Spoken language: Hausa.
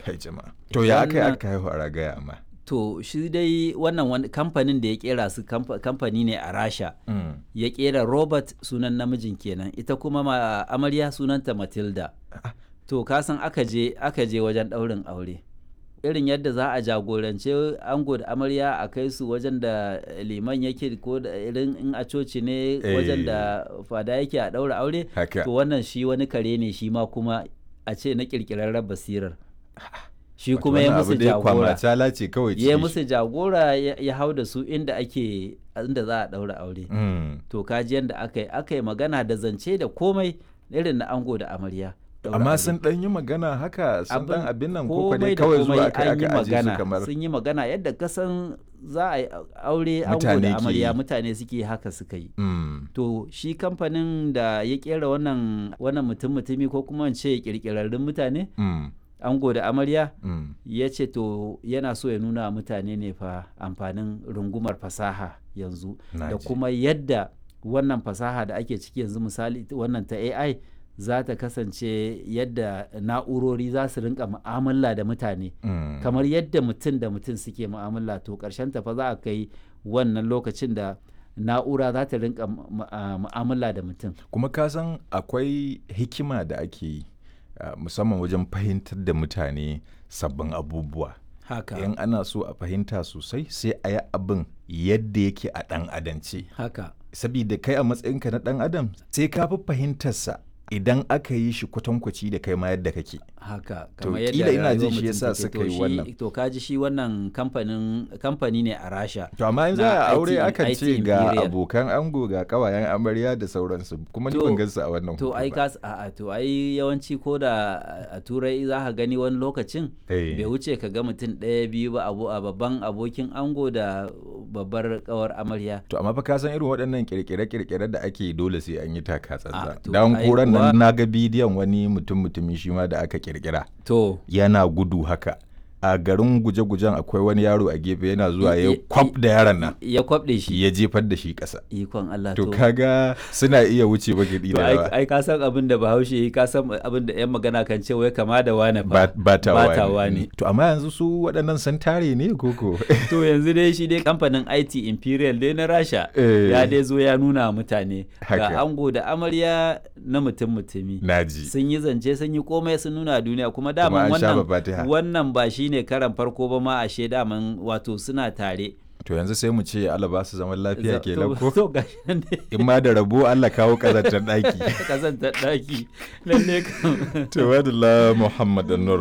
kai jama'a to ya aka yi aka haihu a ragaya amma to shi dai wannan wani kamfanin da ya kera su kamfa- kamfani ne a rasha Mm. ya kera robert sunan namijin kenan ita kuma ma amarya sunanta matilda to kasan aka je aka je wajen ɗaurin aure irin yadda za a jagorance ango da amarya a kai su wajen da liman yake ko da irin in a coci ne wajen da fada yake a ɗaura aure haka to wannan shi wani kare ne shi ma kuma a ce na ƙirƙirarren basirar shi kuma ya musu jagora jagora ce kawai ya musu jagora ya ya hau da su inda ake inda za a ɗaura aure Mm. to kaji yadda aka yi aka yi magana da zance da komai irin na ango da amarya ɗaura amma aure. sun dan yi magana haka sun dan abin nan ko komai dai da kawai komai zuwa aka an yi aka aje su magana kamar sun yi magana yadda kasan za a yi aure ango Mutane da ke amarya yi. mutane suke haka suka yi Mm. to shi kamfanin da ya kera wannan wannan mutum mutumi ko kuma in ce kirkirarrun mutane Mm. ango da amarya Mm. ya ce to yana so ya nuna wa mutane ne fa amfanin rungumar fasaha yanzu Na da ji. kuma yadda wannan fasaha da ake ciki yanzu misali wannan ta AI za ta kasance yadda na'urori za su rinka mu'amala da mutane Mm. kamar yadda mutum da mutum suke mu'amala to ƙarshen ta fa za a kai wannan lokacin da na'ura za ta rinka mu- mu- a- mu'amala da mutum kuma ka san akwai hikima da ake yi ah, musamman wajen fahimtar da mutane sabbin abubuwa haka in ana so a fahimta sosai sai a yi abin yadda yake a ɗan adance haka sabida kai a matsayinka na ɗan adam sai ka fi fahimtarsa idan aka yi shi kwatankwaci da kai ma yadda kake haka To, kamar kila ina rayuwar jin shi mutum yasa take. suka To yi shi- wannan. to kaji shi wannan kamfanin kamfani ne a rasha to amma in Na za a IT aure akan IT ce ga Imperial. abokan ango ga kawayen amarya da sauransu kuma ni To- ban gansu a wannan to hoto ai ba. kas a to ai yawanci ko da a turai za ka gani wani lokacin Eh. bai wuce ka ga mutum ɗaya biyu ba abu a babban abokin ango da babbar kawar amarya To amma fa ka san irin waɗannan kirkire-kirkire da ake yi dole sai an yi taka Ah, tsantsan. to Dan ai koran kuwa- nan na ga bidiyon wani mutum mutumi shi ma da aka kirkira. to Yana gudu haka. A garin guje-gujen akwai wani yaro a gefe yana zuwa I- ya i- kwaf da yaron nan. ya kwabɗe shi Ya jefar da shi ƙasa. ikon Allah To kaga suna iya wuce bagidi to da ai yawa. ai ka san abin da bahaushe yi ka san abin da yan magana kan ce wai kama da wane Ba- fa Batawa batawa ne. ne. To amma yanzu su waɗannan sun tare ne koko? to yanzu dai shi dai kamfanin IT Imperial dai na Rasha Eh. ya dai zo ya nuna wa mutane Haka. ga ango da amarya na mutum mutumi Naji. sun yi zance sun yi komai sun nuna duniya kuma Kuma daman an sha wannan babatiha. wannan ba shine karan farko ba ma ashe daman wato suna tare To yanzu sai mu ce Allah ba su zaman lafiya Za- kenan to- ko? to gashi nan dai In ma da rabo Allah kawo ƙazantar ɗaki. kazantar daki lalle kam Tawadala Muhammad Nur